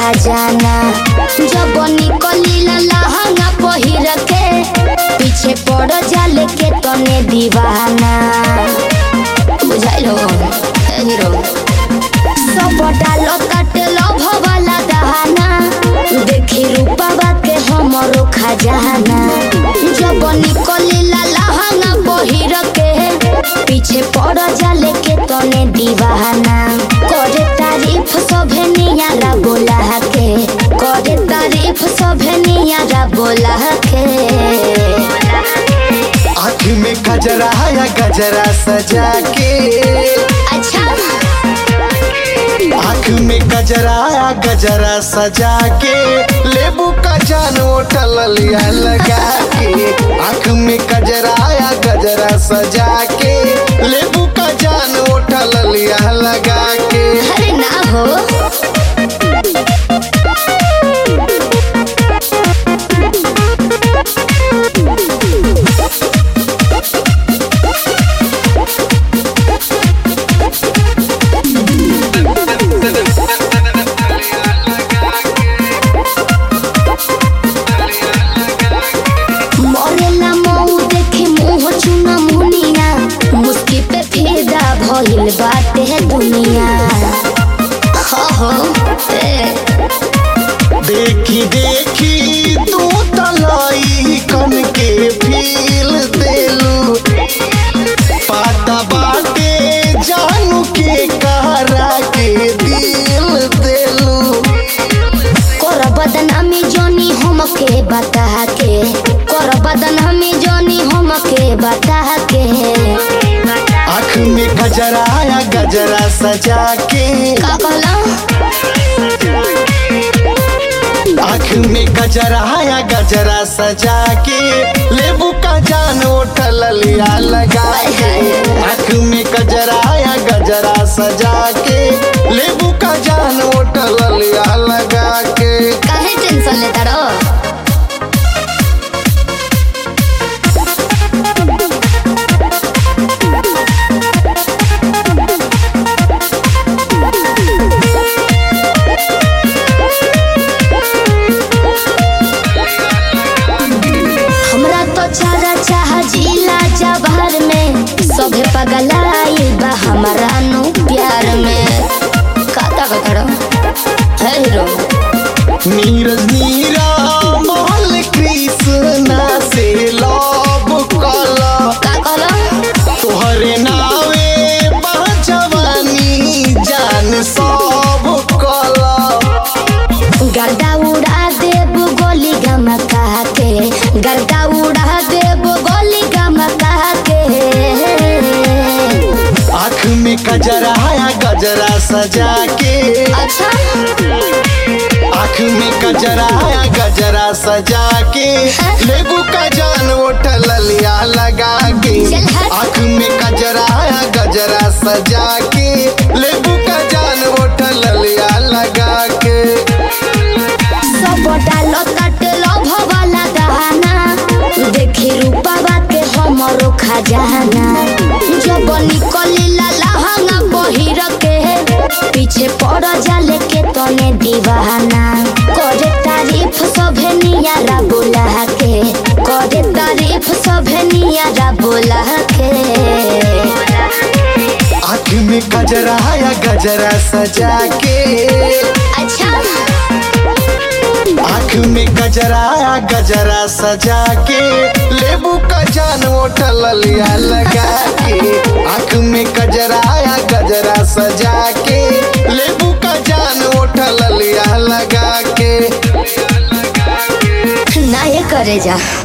खजाना जब निकली लहंगा पहिर के पीछे पड़ जाले के तने दीवाना बुझाइलो ए हीरो सब डालो काटे लभ वाला दहाना देखी रूपा के हमरो खजाना जब निकली लहंगा पहिर के पीछे पड़ जाले के तने दीवाना करे तारीफ सभे नियारा बोला के करे तारीफ सभे नियारा बोला के आँख में गजरा या गजरा सजा के अच्छा आँख में गजरा या गजरा सजा के लेबू का जान उठल लिया लगा के आँख में गजरा या गजरा सजा के लेबू का जान उठल लिया लगा के अरे ना हो मरेला मऊ देखे मुंह चुना मुनिया मुस्की पे फिदा भइल बाटे दुनिया हो हो ए देखी देखी तू तलाई कन के फील देलू पाता बाटे जानू के कहरा के दिल देलू कर बदनामी जोनी हमके बता के कर बदनामी जोनी हमके बता के आँख में गजरा या गजरा सजा के का कहला आँख में गजरा या गजरा सजा के लेबू का जान उठल लिया लगा के आँख में गजरा या गजरा सजा के लेबू का जान उठल लिया लगा के काहे टेंशन लेता रो हमरा तो चारा चाह जिला जवार में सभे पगलाई बा हमारा नु प्यार में काता का करो है हीरो नीरज नीरा मोहल कृष्णा से लव कला का कहलो तोहरे नावे जवानी जान सब कला गर्दा उड़ा देब गोली गमका के गर्दा उड़ा देब गोली गमका के आँख में गजरा या गजरा सजा के अच्छा आँख में गजरा या गजरा सजा के लेबू का जान उठल लिया लगा के चल हट। आँख में गजरा या गजरा सजा के लेबू का जान उठल लिया लगा के सब डालो काटे लभ वाला दहाना देखी रूपा के हमरो खजाना जब निकली लहंगा पहिर के पीछे पड़ जाले के तने दीवाना करे तारीफ सभे नियारा बोला के करे तारीफ सभे नियारा बोला के आँख में गजरा या गजरा सजा के अच्छा आँख में गजरा या गजरा सजा के लेबू का जान उठल लिया लगा के आँख में गजरा या गजरा सजा के लेबू का जान उठल लिया लगा के ना ये करे जा